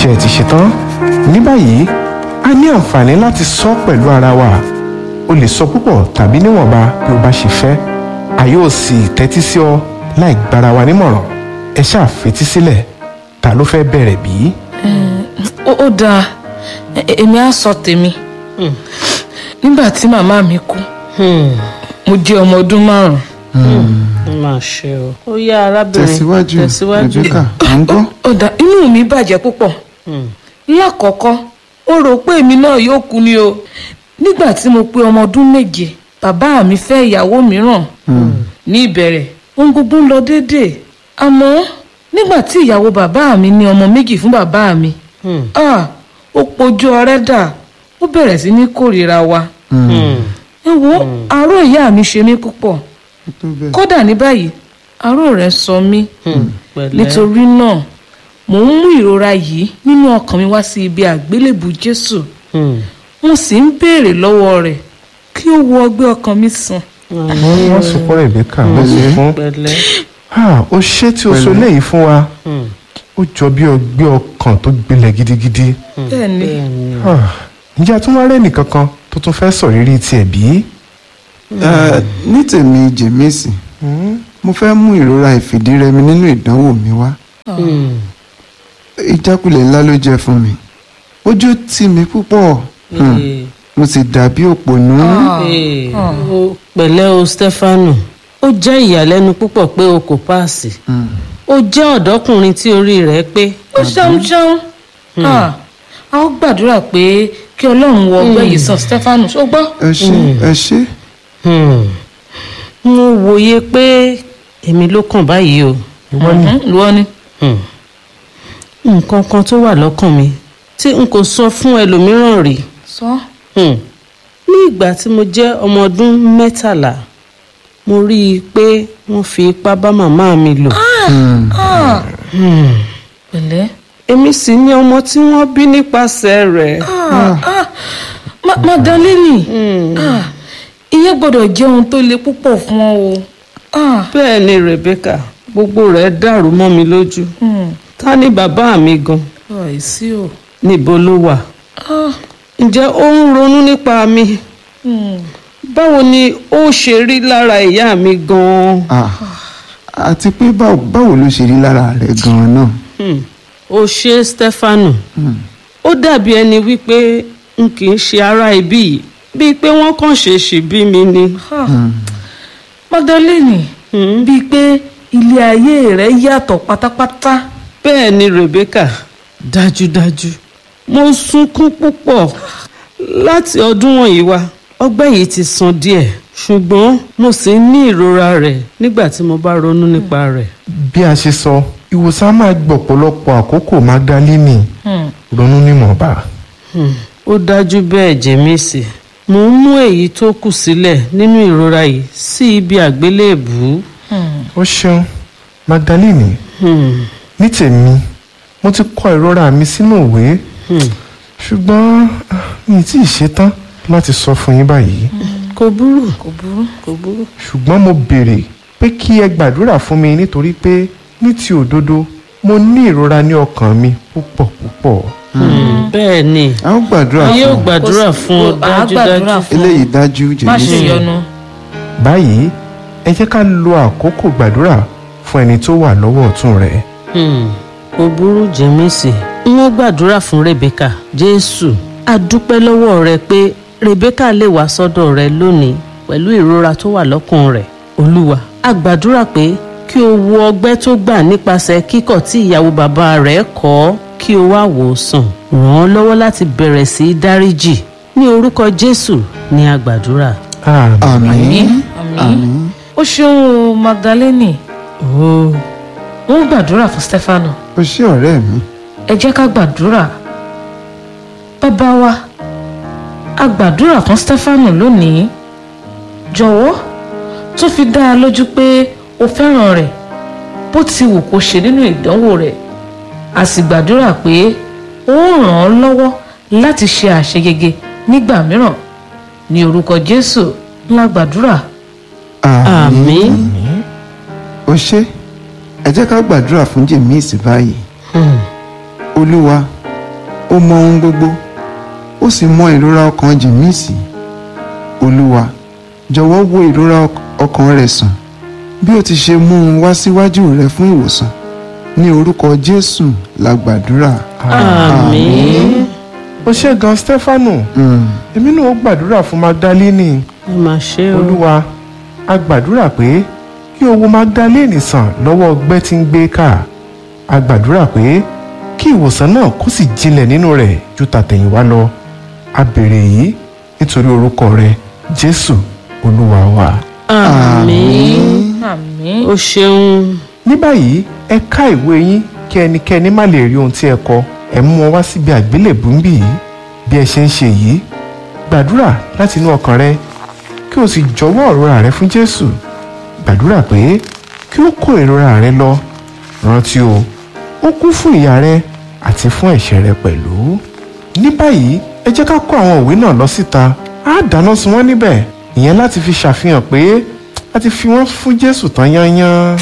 ṣé ẹ ti ṣetán ní báyìí a ní àǹfààní láti sọ pẹ̀lú ara wa o lè sọ púpọ̀ tàbí níwọ̀nba bí o bá ṣe fẹ́ a yóò sì tẹ́tí sí ọ láì gbára wa nímọ̀ràn ẹ ṣáà fetí sílẹ̀ ta ló fẹ́ bẹ̀rẹ̀ bí? ó ó dáa e- èmi á sọ tèmi nígbà tí màmá mi kú mo jẹ́ ọmọ ọdún márùn-ún ó máa ṣe o. ó yá arábìnrin tẹ̀síwájú tẹ̀síwájú. rebecca à ń gbọ́. ó dáa inú mi bàjẹ́ púpọ̀ lákọ̀ọ́kọ́ ó rò pé èmi náà yóò kú ni o nígbà tí mo pé ọmọ ọdún méje bàbá mi fẹ́ ìyàwó mìíràn ní ìbẹ̀rẹ̀ ohun gbogbo ń lọ déédéé àmọ́ nígbà tí ìyàwó bàbá mi ní ọmọ méjì fún bàbá mi ah, ó pojú ọrẹ́ dà ó bẹ̀rẹ̀ sí ní kórìíra wa ẹ wo àárò ìyá mi ṣe mí púpọ̀ tó bẹ́ẹ̀. kódà ní báyìí àárò rẹ̀ sọ mí pẹ̀lẹ́. nítorí náà mò ń mú ìrora yìí nínú ọkàn mi wá sí ibi àgbélébù jésù Hmm. mo sì ń béèrè lọ́wọ́ rẹ̀ kí ó wo ọgbẹ́ ọkàn mi sàn. wọ́n sunkún Rebecca wọ́n sunkún pẹ̀lẹ́. Ah, ó ṣé tí o sọ léyìí fún wa Hmm. ó jọ bí ọgbẹ́ ọkàn tó gbilẹ̀ gidigidi bẹ́ẹ̀ ni bẹ́ẹ̀ni. Ah, ǹjẹ́ a tún wá rẹ́ nìkan kan tó tún fẹ́ sọ rírí tiẹ̀ bí? Eh, ní tèmi jèmísì mo fẹ́ mú ìrora ìfìdírẹmi nínú ìdánwò mi wá Hmm. ìjákulẹ̀ ńlá ló jẹ́ fún mi ojú tì mí púpọ̀ Hmm. Ee. mo sì dàbí òpònú Ee. Ó- pẹ̀lẹ́ o Stefano ó jẹ́ ìyàlẹ́nu púpọ̀ pé o kò páàsì ó jẹ́ ọ̀dọ́kùnrin tí orí rẹ̀ pé ó ṣeun ṣeun Ah, a ó gbàdúrà pé kí ọlọ́run wọ ọgbẹ́ yìí sàn stefanu ṣó gbọ́. ẹ ṣé ẹ ṣé Hmm. mo wòye pé èmi ló kàn báyìí o lọ́wọ́ ni. Hmm. nǹkan kan tó wà lọ́kàn mi tí n kò sọ fún ẹlòmíràn rí sọ. Hmm. ní ìgbà tí mo jẹ́ ọmọ ọdún mẹ́tàlá mo rí i pé wọ́n fi ipá bá màmá mi lò Ah, Hmm. pẹ̀lẹ́. èmi sì ni ọmọ tí wọ́n bí nípasẹ̀ rẹ̀ Ah, ah, Ma- Magdalene Ah, ìyẹn gbọ́dọ̀ jẹ́ ohun tó le púpọ̀ fún ọ o. Ah, bẹ́ẹ̀ ni Rebecca gbogbo rẹ̀ dàrú mọ́ mi lójú hmm, ta ni bàbá mi gan àìsí o. níbo ló wà Ah, ǹjẹ́ ó ń ronú nípa mi hmm, báwo ni ó ṣe rí lára ìyá mi gan-an. Ah, àti pé báwo báwo ló ṣe rí lára rẹ gan-an náà Hmm. ó ṣe Stefano ó dàbí ẹni wípé n kì í ṣe ará ibí yìí bíi pé wọ́n kàn ṣèṣì bí mi ni. ah. Magdalene Hmm. bíi pé ilé ayé rẹ yàtọ̀ pátápátá. bẹ́ẹ̀ ni Rebecca dájúdájú mo sunkún púpọ̀ láti ọdún wọ̀nyí wá ọgbẹ́ yìí ti sàn díẹ̀ ṣùgbọ́n mo sì ń ní ìrora rẹ̀ nígbà tí mo bá ronú nípa rẹ̀. bí a ṣe sọ ìwòsàn máa gbọ̀pọ̀lọpọ̀ àkókò Magdalene Hmm. ronú nímọ̀ọ́ba. Hmm, ó dájú bẹ́ẹ̀ jẹ́mísì mo ń mú èyí tó kù sílẹ̀ nínú ìrora yìí sí ibi àgbélébùú. Hmm. ó ṣeun Magdalene Hmm, ní tèmi mo ti kọ ìrora mi sínú ìwé hmm. ṣùgbọ́n ah, mi ì tí ì ṣetán láti sọ fún yín báyìí kò burú kò burú. kò burú. ṣùgbọ́n mo béèrè pé kí ẹ gbàdúrà fún mi nítorí pé ní ti òdodo mo ní ìrora ní ọkàn mi púpọ̀ púpọ̀. Hmm, bẹ́ẹ̀ ni a ó gbàdúrà a yóò fún ọ gbàdúrà fún ọ Kò- à á gbàdúrà dájúdájú. fún ọ. eléyìí dájú má ṣe jèmísì yọnu. báyìí ẹ jẹ́ ká lo àkókò gbàdúrà fún ẹni tó wà lọ́wọ́ ọ̀tún rẹ̀. Hmm, kò burú jẹ́mísì wọ́n gbàdúrà fún Rebecca Jésù a dúpẹ́ lọ́wọ́ rẹ pé Rebecca lè wá sọ́dọ̀ rẹ lónìí pẹ̀lú ìrora tó wà lọ́kàn rẹ̀ Olúwa a gbàdúrà pé kí o wo ọgbẹ́ tó gbà nípasẹ̀ kíkọ̀ tí ìyàwó bàbá rẹ̀ kọ̀ ọ́ kí o wá wò ó sàn ràn án lọ́wọ́ láti bẹ̀rẹ̀ sí í dáríjì ní orúkọ Jésù ni a gbàdúrà. àmín. àmín àmín. ó ṣeun o Magdalene Oh. wọ́n gbàdúrà fún Stefano. o ṣé ọ̀rẹ́ mi ẹ jẹ́ ká gbàdúrà bàbá wa a gbàdúrà fún Stefano lónìí jọ̀wọ́ tó fi dá a lójú pé o fẹ́ràn rẹ̀ bó ti wù kó ṣe nínú ìdánwò rẹ̀ a sì gbàdúrà pé ó ràn án lọ́wọ́ láti ṣe àṣeyege nígbà mìíràn ní orúkọ Jésù ńlá gbàdúrà Àmín. o ṣé ẹ jẹ́ ká gbàdúrà fún jèmísì báyìí Hmm. olúwa ó mọ ohun gbogbo ó sì mọ ìrora ọkàn jèmísì olúwa jọ̀wọ́ wo ìrora ọk- ọkàn rẹ̀ sàn bí ó ti ṣe mú un wá síwájú rẹ fún ìwòsàn ní orúkọ jésù la gbàdúrà. àmín ó ṣe gan stefano Mm. èmi náà ó gbàdúrà fún magdalene ẹ máa ṣe o olúwa a gbàdúrà pé kí o wo magdalene sàn lọ́wọ́ ọgbẹ́ tí ń gbé ká a gbàdúrà pé kí ìwòsàn náà kó sì jinlẹ̀ nínú rẹ̀ ju tàtẹ̀yìnwá lọ a béèrè èyí nítorí orúkọ rẹ jésù olúwa wa. àmín àmín o ṣeun ní báyìí ẹ ká ìwé yín kí ẹnikẹ́ni má lè rí ohun tí ẹ kọ ẹ mú wọn wá síbi àgbélébùú ń bì yìí bí ẹ ṣe ń ṣe yìí gbàdúrà láti inú ọkàn rẹ kí o sì jọ̀wọ́ ìrora rẹ fún jésù gbàdúrà pé kí ó kó ìrora rẹ lọ rántí o ó kú fún ìyà rẹ àti fún ẹ̀ṣẹ̀ rẹ pẹ̀lú ní báyìí ẹ jẹ́ ká kó àwọn òwe náà lọ síta á dáná sun wọ́n níbẹ̀ ìyẹn láti fi ṣàfihàn pé a ti fi wọ́n fún jésù tán yányán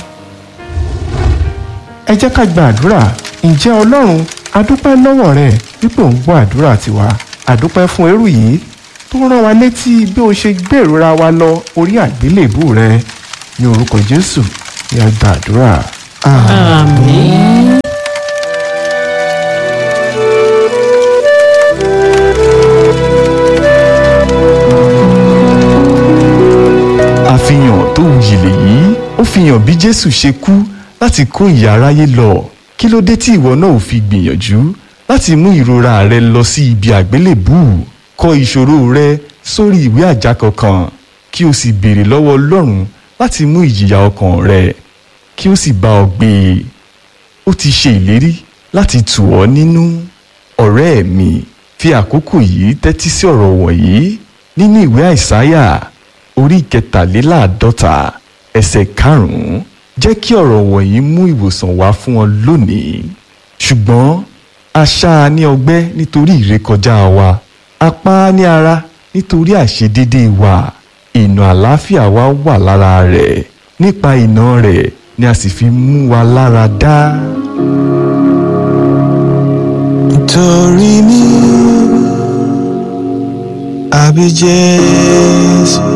ẹ jẹ́ ká gba àdúrà ǹjẹ́ ọlọ́run adúpẹ́ lọ́wọ́ rẹ wípé ò ń gbọ́ àdúrà tiwa àdúpẹ́ fún eérú yìí tó rán wa létí bí o ṣe gbé ìrora wa lọ orí àgbélébù rẹ ní orúkọ jésù ní a gba àdúrà. àmín àfihàn tó wuyì lèyí ó fi hàn bí jésù ṣe kú láti kó ìyà aráyé lọ kí ló dé tí ìwọ náà ò fi gbìyànjú láti mú ìrora rẹ lọ sí ibi àgbélébùú kọ ìṣòro rẹ sórí ìwé àjákọ kan kí o sì béèrè lọ́wọ́ ọlọ́run láti mú ìjìyà ọkàn rẹ kí ó sì bá ọ gbé e ó ti ṣe ìlérí láti tù ọ́ nínú ọ̀rẹ́ mi fi àkókò yìí tẹ́tí sí ọ̀rọ̀ wọ̀nyí nínú ìwé àìsáyà orí kẹtàléláàádọ́ta ẹsẹ̀ karùn-ún jẹ́ kí ọ̀rọ̀ wọ̀nyí mú ìwòsàn wá fún ọ lónìí ṣùgbọ́n a ṣá a ní ọgbẹ́ nítorí ìrékọjá wa a pa á ní ara nítorí àìṣedéédé wa ìnà àlàáfíà wa wà lára rẹ̀ nípa ìnà rẹ̀ ni a sì fi mú wa lára dá. Nítorí mi àbí Jésù